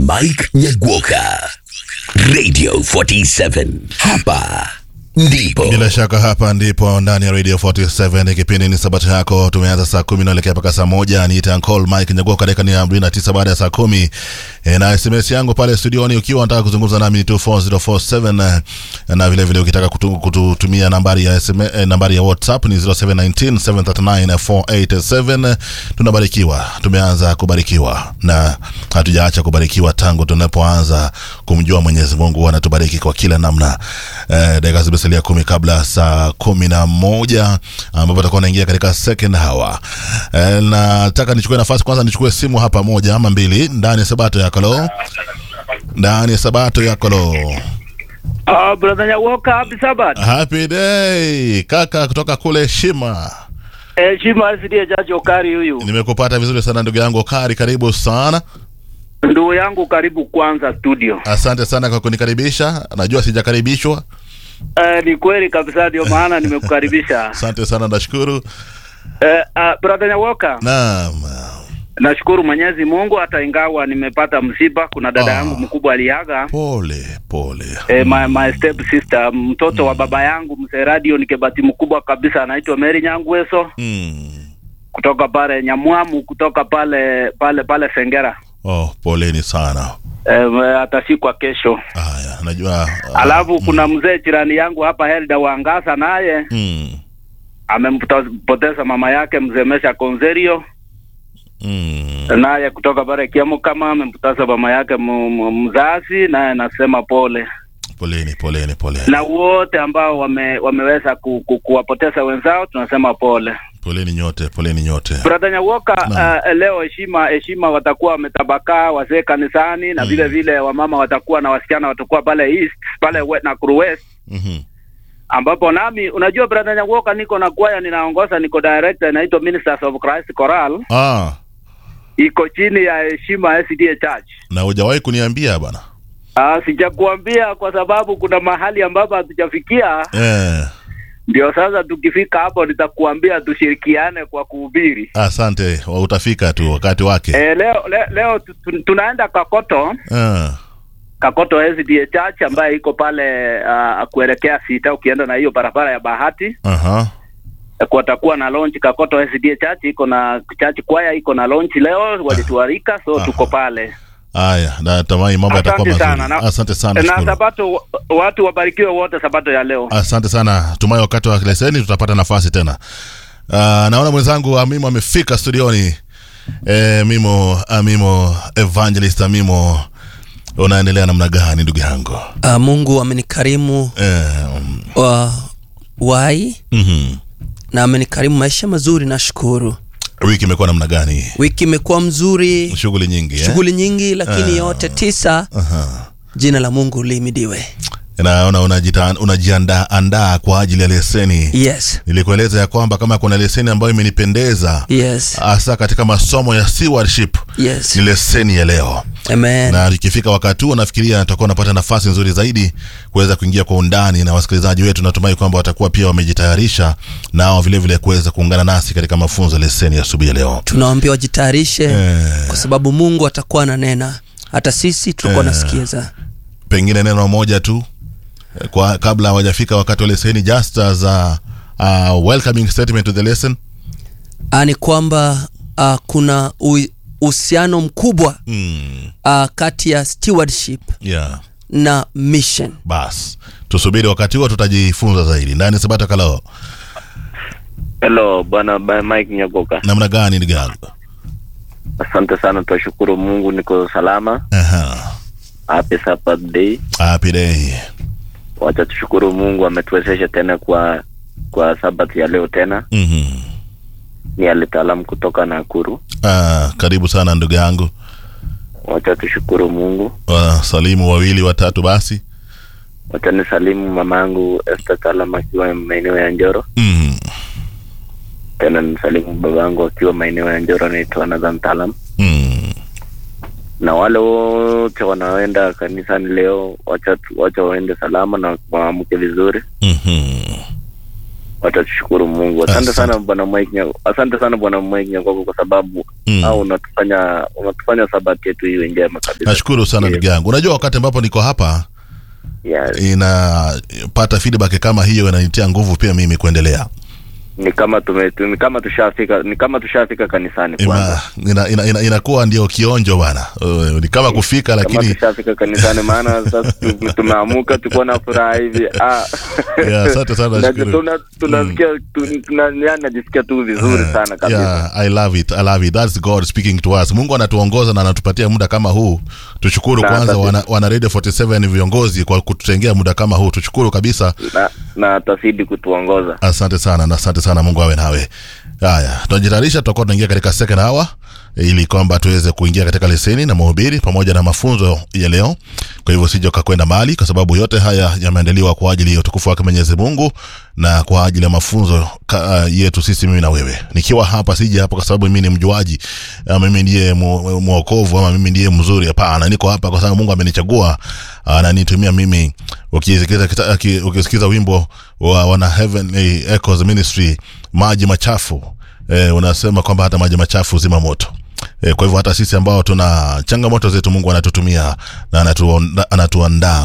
Mike Nyagwoka, Radio 47. Hapa ndipo Bila shaka hapa ndipo ndani ya Radio 47 kipindi ni sabato yako. Tumeanza saa kumi naelekea mpaka saa moja. Ni Tankol Mike Nyagoka, dakika ni arobaini na tisa baada ya saa kumi. E, na SMS yangu pale studioni ukiwa unataka kuzungumza nami ni 24047 na vile vile ukitaka kutu, kututumia nambari ya SM, eh, nambari ya WhatsApp ni 0719739487. Tunabarikiwa, tumeanza kubarikiwa na hatujaacha kubarikiwa tangu tunapoanza kumjua Mwenyezi Mungu. Anatubariki kwa kila namna. Eh, dakika zimesalia kumi kabla saa kumi na moja ambapo tutakuwa naingia katika second hour. Eh, nataka nichukue nafasi kwanza, nichukue simu hapa moja ama mbili ndani ya sabato yako lo, ndani ya sabato yako lo. Ah, brother Nyawoka, happy Sabbath. Happy day kaka kutoka kule Shima. Eh, Shima asidia jaji Okari huyu. Nimekupata vizuri sana ndugu yangu Kari, karibu sana. Ndugu yangu karibu kwanza studio. Asante sana kwa kunikaribisha. Najua sijakaribishwa. Eh, ni kweli kabisa ndio maana nimekukaribisha. Asante sana, nashukuru. Eh, ah, brother Nyawoka, Naam. nashukuru Mwenyezi Mungu hata ingawa nimepata msiba. Kuna dada Ah. yangu mkubwa aliaga. Pole pole. Eh, my, my step sister mtoto wa baba yangu mzee radio ni kebati mkubwa kabisa anaitwa Mary Nyangweso Mm. kutoka pale Nyamwamu kutoka pale pale pale Sengera. Oh, poleni sana. Eh, atashikwa kesho. Haya, najua ah, Alafu kuna mzee jirani yangu hapa Helda Wangasa naye mm. amempoteza mama yake mzee Mesha Konzerio Mm. naye kutoka pale Kiamu kama amempoteza mama yake mu- mu- mzazi, naye nasema pole Poleni poleni poleni. na wote ambao wame, wameweza ku, ku, kuwapoteza wenzao tunasema pole. Poleni nyote, poleni nyote. Brother Nyawoka, Naam. uh, leo heshima heshima watakuwa wametabakaa wazee kanisani na Mm. vile vile wamama watakuwa na wasichana watakuwa pale east pale we, Nakuru West Mhm. ambapo nami unajua brother Nyawoka, niko na kwaya ninaongoza, niko director inaitwa Ministers of Christ Choral, Ah, iko chini ya heshima SDA Church. na hujawahi kuniambia bana. Ah, sijakuambia kwa sababu kuna mahali ambapo hatujafikia, Eh, ndio sasa tukifika hapo nitakuambia tushirikiane kwa kuhubiri. asante. wa- Utafika tu wakati wake. Eh, leo le, leo tu- tu- tunaenda Kakoto Eh. Kakoto SDA Church ambayo iko pale uh, kuelekea sita, ukienda na hiyo barabara ya Bahati Aha. kutakuwa na launch Kakoto SDA Church iko na church kwaya iko na launch leo, walituarika so Aha. tuko pale. Haya, natamani mambo yatakuwa Asante mazuri. sana na, Asante sana. na shukuru. sabato watu wabarikiwe wote sabato ya leo. Asante sana. Tumai wakati wa leseni tutapata nafasi tena. Uh, naona mwenzangu Amimo amefika studioni. E, Mimo Amimo Evangelist Amimo, unaendelea namna gani ndugu yangu? Uh, Mungu amenikarimu Eh, um, wa wai mhm. na amenikarimu maisha mazuri, nashukuru. Wiki imekuwa namna gani? Wiki imekuwa mzuri, Shughuli nyingi eh? shughuli nyingi, lakini Ah. yote tisa, Aha. jina la Mungu limidiwe. Naona unajita- unajiandaa andaa kwa ajili ya leseni. Yes, Nilikueleza ya kwamba kama kuna leseni ambayo imenipendeza yes, hasa katika masomo ya stewardship yes. ni leseni ya leo. Amen. na ikifika wakati huo nafikiria tutakuwa unapata nafasi nzuri zaidi kuweza kuingia kwa undani na wasikilizaji wetu natumai kwamba watakuwa pia wamejitayarisha nao vile vile kuweza kuungana nasi katika mafunzo ya leseni ya asubuhi ya leo Tunawaambia wajitayarishe Eh. kwa sababu Mungu atakuwa ananena, hata sisi tutakuwa Eh. nasikiza. pengine neno moja tu eh, kwa kabla hawajafika wakati wa leseni just as a, a welcoming statement to the lesson Ah, ni kwamba ah, kuna ui- uhusiano mkubwa mm, ah, kati ya stewardship yeah na mission. bas tusubiri wakati huo tutajifunza zaidi ndani sabata kalao Hello bwana ba- Mike Nyagoka, namna gani ndugu yangu asante sana, twashukuru Mungu niko salama. Aha. Happy Sabbath day. happy day Wacha tushukuru Mungu ametuwezesha tena kwa kwa Sabbath ya leo tena. mhm Ni alitaalamu kutoka Nakuru. Ah, karibu sana ndugu yangu Wacha tushukuru Mungu. wasalimu wawili watatu basi Wacha nisalimu mamangu Esther Talam akiwa maeneo ya Njoro, mm. tena nisalimu babangu akiwa maeneo ya Njoro, anaitwa Nathan Talam, Mm. na wale wote wanaoenda kanisani leo, wacha tu- wacha waende salama na waamke vizuri. Mhm. watashukuru Mungu. Asante Asante. sana bwana Mike, Nya- asante sana bwana Mike Nyagogo kwa sababu Mm. au unatufanya unatufanya sabati yetu iwe njema kabisa nashukuru sana Yes. ndugu yangu unajua wakati ambapo niko hapa Yes. inapata feedback kama hiyo inanitia nguvu pia mimi kuendelea ni kama tume tu- ni kama tushafika ni kama tushafika kanisani Ima, kwanza ina, ina, ina, inakuwa ndio kionjo bana Uh, ni kama kufika kama lakini tushafika kanisani maana sasa tu- tumeamuka tuko na furaha hivi ah. Yeah, asante sana, Na- nashukuru. tuna- tunasikia tu- tuna- yani najisikia tu vizuri sana kabisa yeah, I love it, I love it. That's God speaking to us. Mungu anatuongoza na anatupatia muda kama huu. Tushukuru Na kwanza asante. wana, wana Radio 47 viongozi kwa kututengea muda kama huu. Tushukuru kabisa. na, na atazidi kutuongoza Asante sana na asante sana, Mungu awe nawe. Haya, tunajitayarisha, tutakuwa tunaingia katika second hour ili kwamba tuweze kuingia katika leseni na mahubiri pamoja na mafunzo ya leo. Kwa hivyo sije ukakwenda mbali, kwa sababu yote haya yameandaliwa kwa ajili ya utukufu wake Mwenyezi Mungu na kwa ajili ya mafunzo ka, uh, yetu sisi, mimi na wewe. Nikiwa hapa sije hapa kwa sababu mimi ni mjuaji, ama mimi ndiye mu- mwokovu, ama mimi ndiye mzuri. Hapana, niko hapa kwa sababu Mungu amenichagua, ananitumia mimi. Ukisikiza kita- aki- ukisikiza wimbo wa wana Heavenly Echoes Ministry maji machafu eh, unasema kwamba hata maji machafu zima moto eh, kwa hivyo hata sisi ambao tuna changamoto zetu Mungu anatutumia na anatuonda- anatuandaa